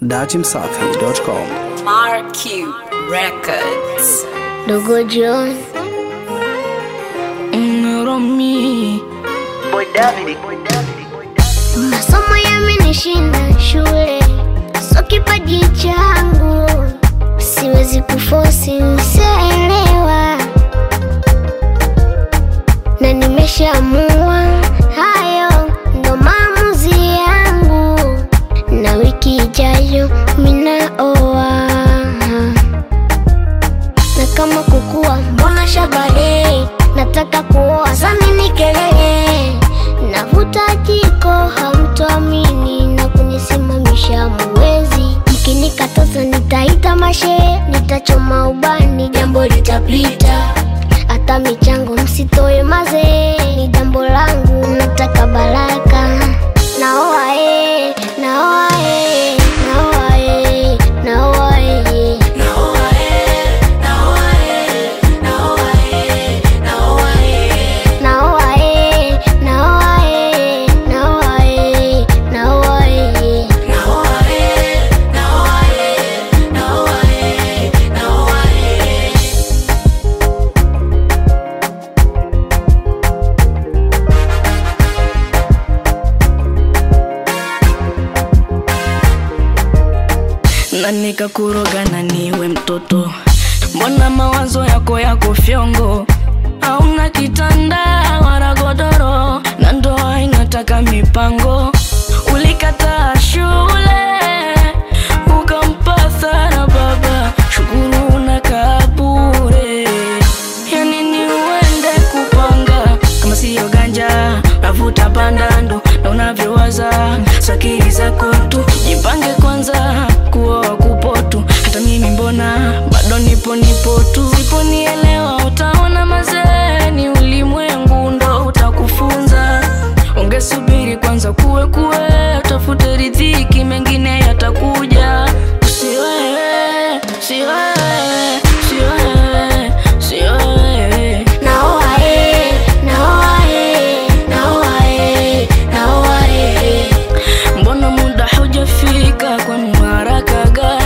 datimsafi.com. RQ Records. Dogo John Romi. masomo yamenishinda shule, so kipaji changu siwezi kufosi, mseelewa, na nimeshaamua hayo ndo maamuzi yangu, na wiki ijayo minaoa na kama kukua mbona shabale nataka kuoa samini kelele navuta jiko hamtoamini na kunisimamisha muwezi mkinikataza nitaita mashe nitachoma ubani jambo litapita hata michango msitoe maze ni jambo langu nataka baraka naoa e, naoa e, naoa e, naoa e. Naoa eh, naoa eh, naoa eh, naoa eh. na nikakuroga na niwe mtoto mbona mawazo yako yako fyongo hauna kitanda wala godoro na ndoa inataka mipango ulikataa shule ukampata na baba shukuru unakaa bure yani ni uende kupanga kama siyo ganja navuta pandando na unavyowaza sakili zako tu jipange kwanza kuoa kupotu hata mimi mbona bado nipo nipo tu siponielewa utaona mazee ni ulimwengu ndo utakufunza ungesubiri kwanza kuwe kuwe tafute ridhiki mengine yatakuja usiwewe siwewe siwewe siwewe Naoa eh, naoa eh, naoa eh, naoa eh. mbona muda hujafika kwa haraka gani